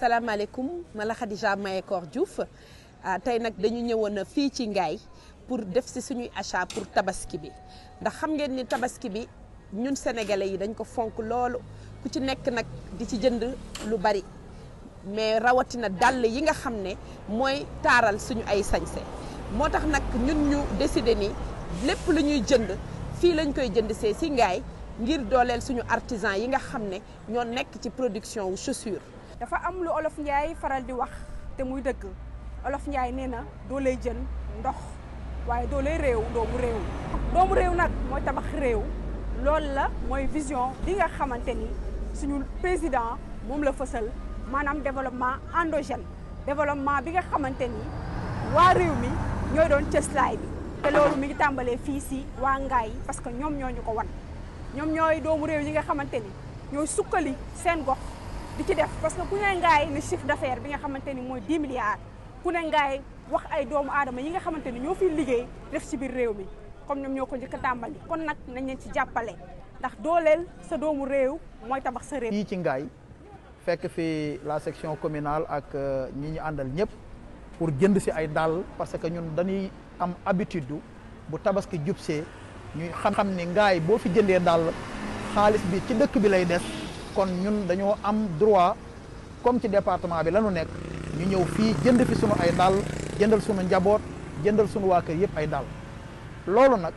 salaamaaleykum ma la Khadija Mayekor Diouf tey nag dañu ñëwoon fii ci Ngaye pour def si suñuy achat pour tabaski bi ndax xam ngeen ni tabaski bi ñun sénégalais yi dañ ko fonk loolu ku ci nekk nag di ci jënd lu bari mais rawatina dàll yi nga xam ne mooy taaral suñu ay sañse moo tax nag ñun ñu décidé ni lépp lu ñuy jënd fii lañ koy jënd see si Ngaye ngir dooleel suñu artisan yi nga xam ne ñoo nekk ci production wu chaussure dafa am lu olof Njaay faral di wax te muy dëgg olof Njaay nee na doo lay jën ndox waaye doo lay réew doomu réew doomu réew nag mooy tabax réew loolu la mooy vision bi nga xamante ni suñu président moom la fësal maanaam développement endogène développement bi nga xamante ni waa réew mi ñooy doon cëslaay bi te loolu mi ngi tàmbalee fii si waa Ngaye parce que ñoom ñoo ñu ko wan ñoom ñooy doomu réew yi nga xamante ni ñooy sukkali seen gox di ci def parce que ku ne Ngaye ne chiffre d'affaires bi nga xamante ni mooy 10 milliards ku ne Ngaye wax ay doomu aadama yi nga xamante ni ñoo fiy liggéey def ci biir réew mi comme ñoom ñoo ko njëkk a tàmbali kon nag nañ leen ci jàppale ndax dooleel sa doomu réew mooy tabax sa réew. fii ci Ngaye fekk fi la section communale ak ñi ñu àndal ñëpp pour jënd si ay dàll parce que ñun dañuy am habitude bu tabaski jubsee ñuy xam-xam ni Ngaye boo fi jëndee dàll xaalis bi ci dëkk bi lay des kon ñun dañoo am droit comme ci département bi la ñu nekk ñu ñëw fii jënd fi sunu ay dàll jëndal sunu njaboot jëndal sunu waa kër yëpp ay dàll loolu nag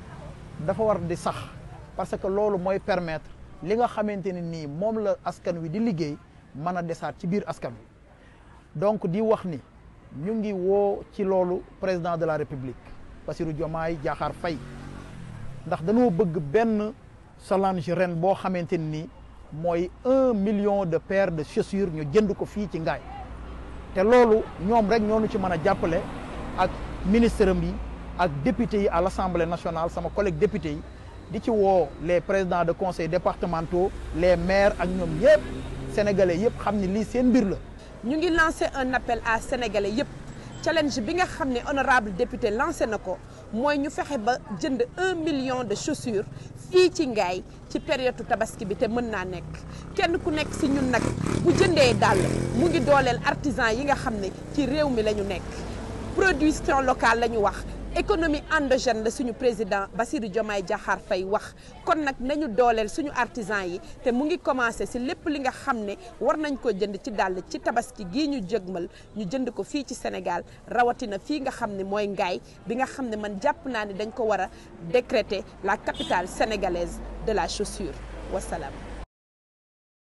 dafa war di sax parce que loolu mooy permettre li nga xamante ne nii moom la askan wi di liggéey mën a desaat ci biir askan wi donc di wax ni ñu ngi woo ci loolu président de la république Bassirou Diomaye Diakhar Faye ndax dañoo bëgg benn Solange ren boo xamante ni mooy un million de paires de chaussures ñu jënd ko fii ci Ngaye te loolu ñoom rek ñoo ñu ci mën a jàppale ak ministre yi ak député yi à l'Assemblée nationale sama collègue député yi di ci woo les présidents de conseils départementaux les maires ak ñoom yëpp sénégalais yëpp xam ni lii seen mbir la. ñu ngi lancé un appel à sénégalais yëpp challenge bi nga xam ne honorable député lancé na ko mooy ñu fexe ba jënd un million de chaussures fii ci Ngaye ci période tabaski bi te mën naa nekk kenn ku nekk si ñun nag bu jëndee dàll mu ngi dooleel artisan yi nga xam ne ci réew mi la ñu nekk production locale la ñu wax économie endogène la suñu président Bassirou Diomaye Diakhar Faye wax kon nag nañu dooleel suñu artisan yi te mu ngi commencé si lépp li nga xam ne war nañ ko jënd ci dàll ci tabaski gii ñu jëgmal ñu jënd ko fii ci Sénégal rawatina fii nga xam ne mooy Ngaye bi nga xam ne man jàpp naa ne dañ ko war a décréter la capitale sénégalaise de la chaussure wasalaam